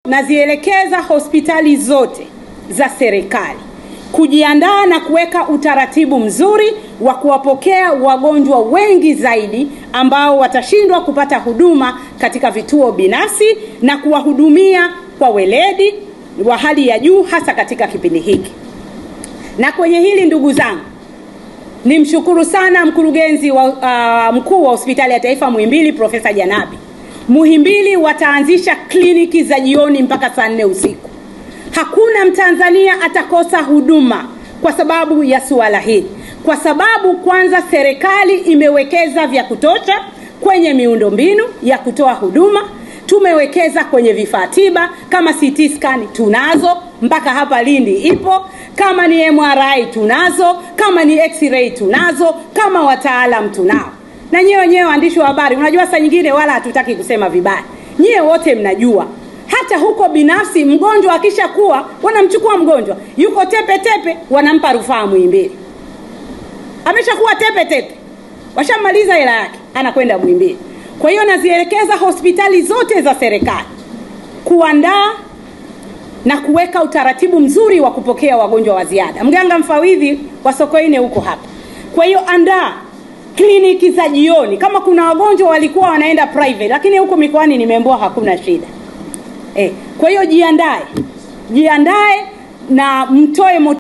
Nazielekeza hospitali zote za serikali kujiandaa na kuweka utaratibu mzuri wa kuwapokea wagonjwa wengi zaidi ambao watashindwa kupata huduma katika vituo binafsi na kuwahudumia kwa weledi wa hali ya juu hasa katika kipindi hiki. Na kwenye hili ndugu zangu, nimshukuru sana mkurugenzi wa uh, mkuu wa hospitali ya taifa Muhimbili Profesa Janabi. Muhimbili wataanzisha kliniki za jioni mpaka saa nne usiku. Hakuna Mtanzania atakosa huduma kwa sababu ya suala hili, kwa sababu kwanza serikali imewekeza vya kutosha kwenye miundombinu ya kutoa huduma. Tumewekeza kwenye vifaa tiba kama CT scan tunazo mpaka hapa Lindi ipo, kama ni MRI tunazo, kama ni x-ray tunazo, kama wataalam tunao. Na nyewe wenyewe waandishi wa habari, unajua saa nyingine wala hatutaki kusema vibaya, nyie wote mnajua hata huko binafsi mgonjwa akishakuwa wanamchukua mgonjwa yuko tepe tepe, wanampa rufaa Muhimbili. Ameshakuwa tepe tepe, washamaliza hela yake, anakwenda Muhimbili. Kwa hiyo nazielekeza hospitali zote za serikali kuandaa na kuweka utaratibu mzuri wa kupokea wagonjwa wa ziada. Mganga mfawidhi wa Sokoine huko hapa. Kwa hiyo andaa kliniki za jioni, kama kuna wagonjwa walikuwa wanaenda private, lakini huko mikoani nimeambiwa hakuna shida. Eh, kwa hiyo jiandae, jiandae na mtoe